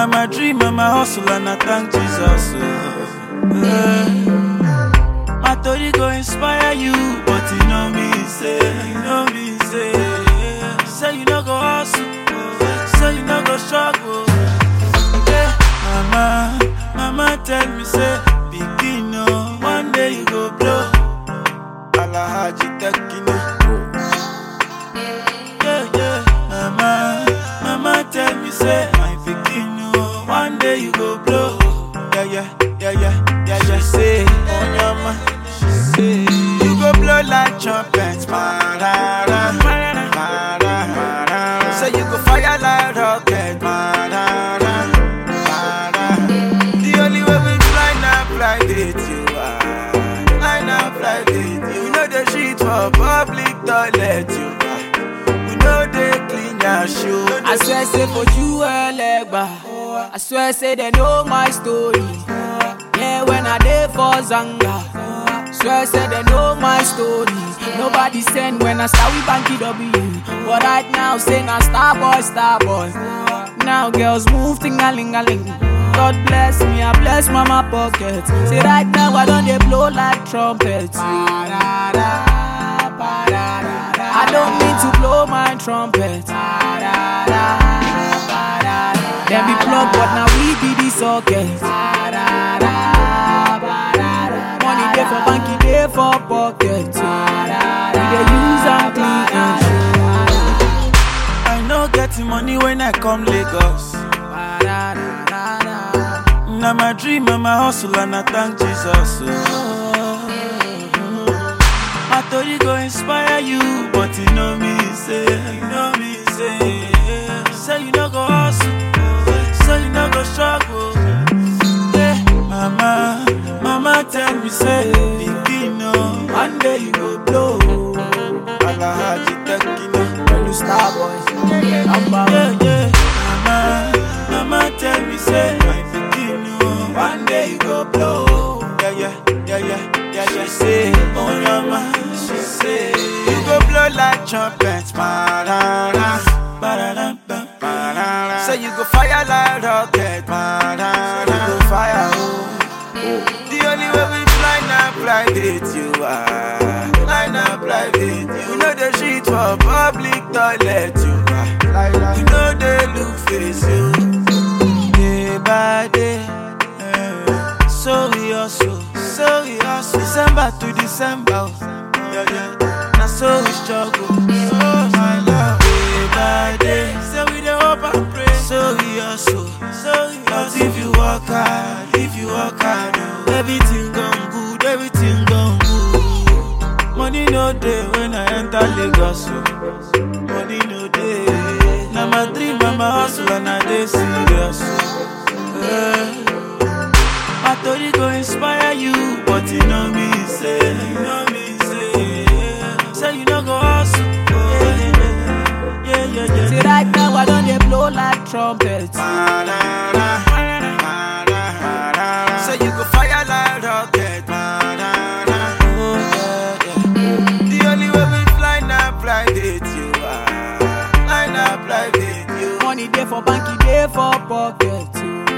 Now my dream and my hustle and I thank Jesus. Oh. Eh. My story go inspire you, but you know me say, you know me say, say you no go hustle, say you no go struggle. Yeah. Mama, mama tell me say, begin oh, one day you go blow. Alahaji Tekino. Yeah, yeah. Mama, mama tell me say, my pikin oh, one day you go blow. Yeah, yeah, yeah, yeah, yeah, yeah. Say, on your ma, she say, you go blow like trumpet, marara, marara, marara. Say you go fire like rocket, marara, marara. The only way we fly now, fly with you are. Fly now, fly with you. We know the shit for public toilet, you are. We know they clean your shoe. I swear say for you Elegba I swear say they know my story Yeah when I dey for Zanga Swear say they know my story Nobody send when I start with Banky W But right now say na star boy star boy Now girls move ting-a-ling-a-ling God bless me, I bless mama pocket Say right now I don't dey blow like trumpet I don't mean to blow my trumpet. Them be plug, but now we be the socket. Money day for banky, day for pocket. We dey use and clean and I know getting money when I come Lagos. Now my dream and my hustle and I thank Jesus. Oh. My story go inspire you, but you know me say, you know me say, say you no go hustle, say you no go struggle. Yeah, mama, mama tell me say, begin oh, one day you go blow. Alahaji Tekino. When you star boy, number Yeah, one. yeah. Mama, mama tell me say my pikin oh, one day you go blow. Yeah, yeah, yeah, yeah, yeah, yeah. She say, oh mama, she say you go blow like trumpet, marara, marara, marara. Say you go fire like rocket, marara. You go fire, oh. The only way we fly now, fly with you are. Fly now, fly with you. We know the shit for public toilet, you are. You know they look face you. Day by day. eh. So we hustle, so we hustle. December to December. oh. Yeah, yeah. Now so we struggle. So my love. Day by day. So we the hope and pray. So we hustle, so we But if you work hard, if you work hard, oh, everything gone good, everything gone good. Money no day when I enter Lagos. Oh. Money no day. Now my dream and my hustle and I dey serious. oh. Eh. My story go inspire you, but you know me say, you know me say, say you no go hustle. Oh, yeah, yeah, yeah, yeah. Say right now I don't dey blow like trumpet. Marara, marara. Say you go fire like rocket, marara. Oh, yeah, yeah. The only way we fly now, fly with you are. Fly now, fly with you. Money day for banky, day for pocket.